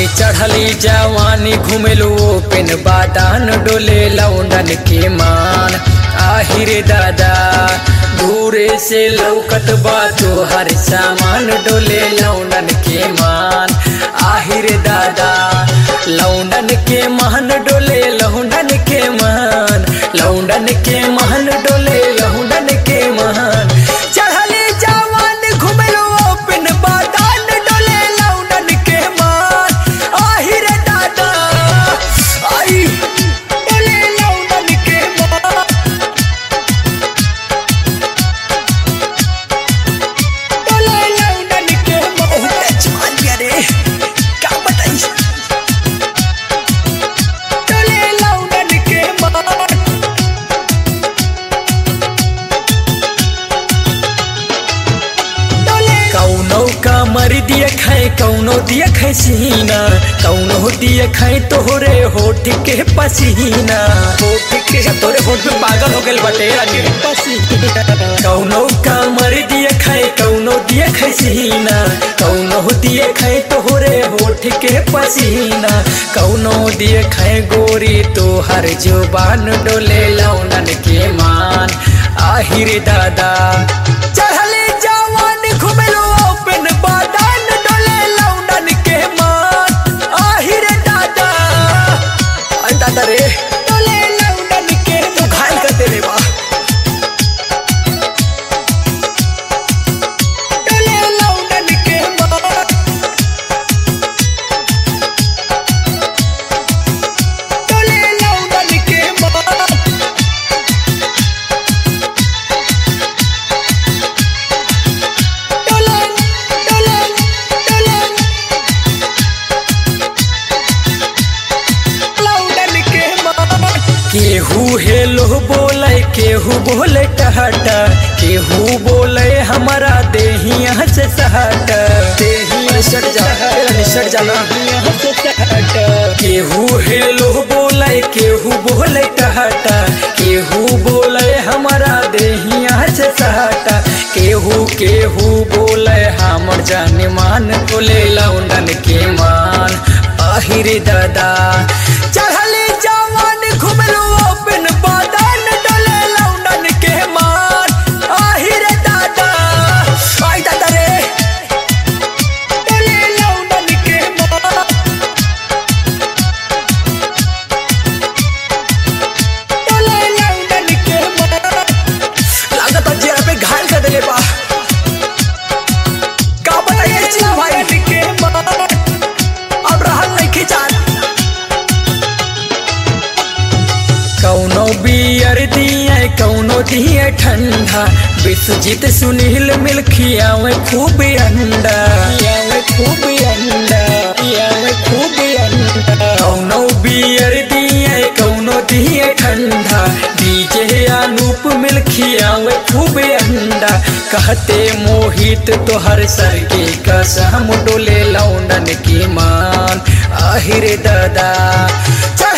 चढ़ली जवानी घुमेलू पेन बादान डोले लौंडन के मान आहिरे दादा दूरे से लौकत बा हर सामान डोले लौंडन के मान आहिरे दादा लौंडन के मान डोले लौंडन के मान लौंडन के मान डोले लौंडन के मान चढ़ली जवान घुमेलू पेन बादान डोले लौंडन के मान आहिरे दादा आई डोले लौंडन के मान डोले लौंडन के मान बहुत जवान बिया रे का बताई डोले लौंडन के मान कौनो का मर दिया खाए कौनो दिया खाए सीना कौनो दिया खाए तोहरे होठ के पसीना होठ के तोरे होठ में पागल हो गए बटे रानी पसीना कौनो का मर दिया खाए कौनो दिया खाए सीना कौनो दिया खाए तोहरे होठ के पसीना कौनो दिया खाए गोरी तोहर जुबान डोले लौनन के मान आहिरे दादा चढ़ले जवान घुमेलो ओपन बादान डोले लौंडन के मान आहिरे दादा अरे दादा रे डोले लौंडन के तू घायल कर दे रे बा डोले लौंडन के मान डोले लौंडन के मान डोले डोले डोले लौंडन के मान केहू हेलो बोले केहू बोले टहटा केहू बोले हमारा देहिया से सहट देहिया सट जा सट जाना केहू हेलो बोले केहू बोले टहटा केहू बोले हमारा देहिया से सहटा केहू केहू बोले हमर जान मान बोले लौंडन के मान आहिरे दादा चढ़ले जवान घुमलो ओपन बादान डोले लौंडन के मान आहिरे दादा आई दादा रे डोले लौंडन के मान डोले लौंडन के मान लागत जेरा पे घायल कर देले बा का बताइए चिल्ला भाई के मान अब रहल नहीं खिचान कौनो बियर दिए कौनो दिए ठंडा विश्वजीत सुनील मिल खियावे खूब अंडा खियावे खूब अंडा खियावे खूब अंडा कौनो बियर दिए कौनो दिए ठंडा डीजे अनूप मिल खियावे खूब अंडा कहते मोहित तोहर सर के कसम डोले लौंडन की मान आहिरे दादा चल